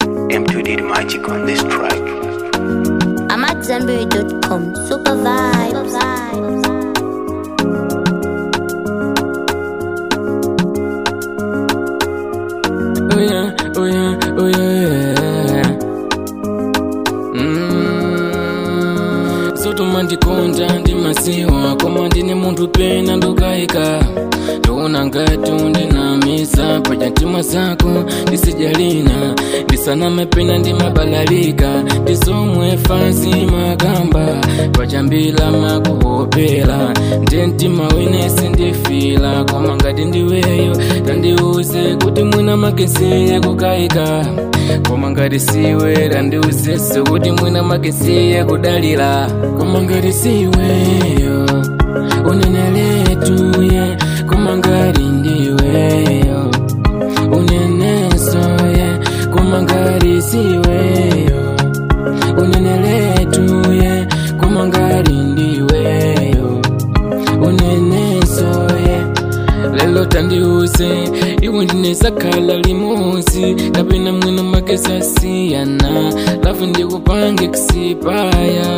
M2D the magic on this track. I'm at Zenberry.com. Super vibes. Oh yeah, oh yeah, oh yeah. Mm. Sotuma ndikonda ndimasiwa koma ndine munthu pena ndukayika ndiona ngati undinamisa pachatimwa zako ndisijalina ndisaname pena ndimabalalika ndisomwe fansi makamba pachambila makuhopela nde mtima winesi ndifila koma ngati ndiweyo tandiuze kuti mwina makesiye kukayika koma ngati siwe tandiuzenso kuti mwina makesiye kudalira koma ngati siweyo unene letu ye koma ngati ndiweyo uneneso ye koma ngati siweyo unene letu ye koma ngati ndiweyo uneneso ye lelo tandiuse iwe ndinesakhala limosi kapena mwino makesasiyana lafu ndikupange kusipaya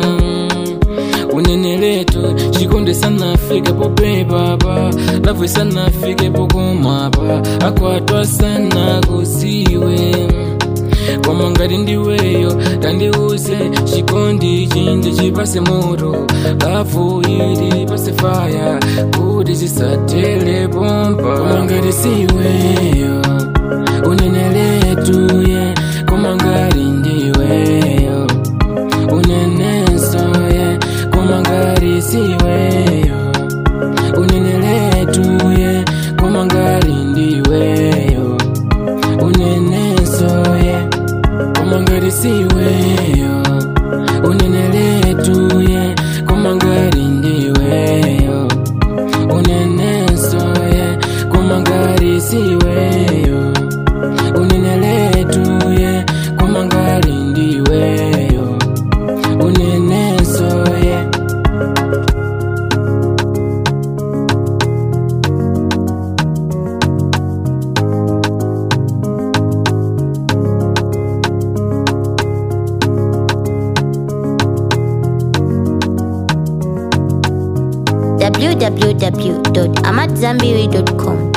unene letu chikonde sanafike popepapa lafu isanafike pokumapa akwatwa sana kusiwe koma ngati ndiweyo tandiuze chikondi chinde chipase moto lafu ili pase faya kuti zisatele pompa koma ngati siweyo unene letu ye koma ngati ndiweyo unenenso ye koma ngati siweyo unene letu ye koma ngati ndiweyo unenenso ye koma ngati siweyo unene letu ye koma ngati ndiweyo unenenso ye koma ngati siweyo unene letu ye koma ngati ndiweyo unenenso ye www.amatzambiri.com.